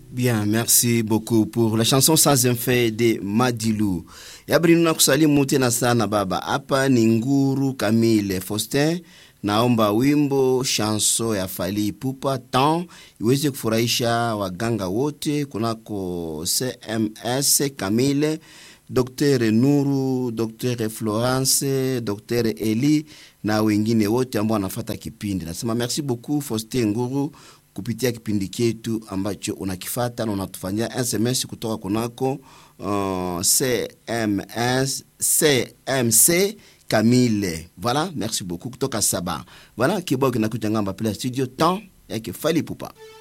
Bien, merci beaucoup pour la chanson sans effet de Madilu. Yabri nuna kusalimu tena sana baba. Hapa ni Nguru Kamile Faustin. Naomba wimbo chanson ya Fally Ipupa tan iweze kufurahisha waganga wote kunako CMS Kamile, Dr. Nuru, Dr. Florence, Dr. Eli na wengine wote ambao wanafata kipindi. Nasema merci beaucoup Faustin Nguru kupitia kipindi chetu ambacho unakifata na unatufanyia SMS kutoka kunako uh, CMS, CMC Kamile. Voilà, merci beaucoup kutoka Saba. Voilà, kibao kinakuja ngamba pale studio temps yake Fally Ipupa.